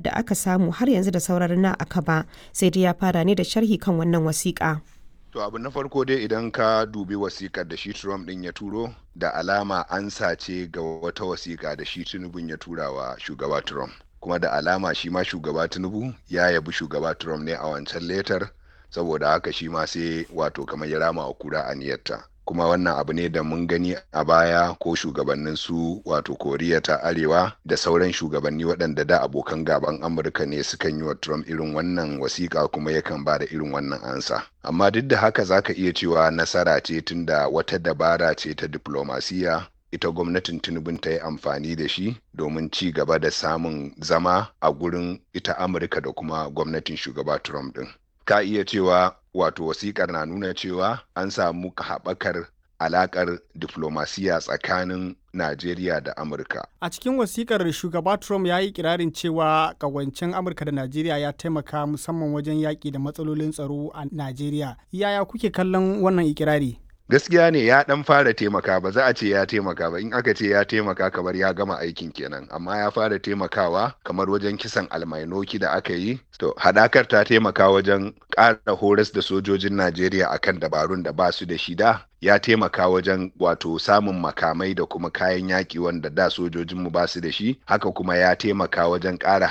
da aka samu har yanzu da sauran na aka ba sai dai ya fara ne da sharhi kan wannan wasiƙa. To abu na farko dai idan ka dubi wasikar da shi Trump din ya turo da alama an sace ga wata wasika da shi Tinubu ya tura wa shugaba Trump. Kuma da alama shi ma shugaba Tinubu ya yabi shugaba Trump ne a wancan letar saboda haka shi ma sai wato kamar ya rama wa kura aniyarta. kuma wannan abu ne da mun gani a baya ko shugabannin su wato koriya ta arewa da sauran shugabanni waɗanda da abokan gaban amurka ne sukan yi wa trump irin wannan wasiƙa kuma yakan ba da irin wannan ansa amma duk da haka zaka iya cewa nasara ce tunda wata dabara ce ta diplomasiya ita gwamnatin tinubun ta yi amfani da shi domin ci gaba da samun zama a gurin ita amurka da kuma gwamnatin shugaba trump din ka iya cewa wato wasikar na nuna cewa an samu haɓakar alakar diflomasiya tsakanin Najeriya da Amurka. A cikin wasikar shugaba Trump ya yi kirarin cewa kawancin Amurka da Najeriya ya taimaka musamman wajen yaƙi da matsalolin tsaro a Najeriya. Yaya kuke kallon wannan ikirari? gaskiya ne ya dan fara taimaka ba za a ce ya taimaka ba in aka ce ya taimaka kamar ya gama aikin kenan amma ya fara taimakawa kamar wajen kisan almainoki da aka yi to hadakar ta taimaka wajen ƙara horas da sojojin najeriya akan dabarun da ba su da shida ya taimaka wajen wato samun makamai da kuma kayan yaƙi wanda da sojojinmu ba su da shi haka kuma ya taimaka wajen ƙara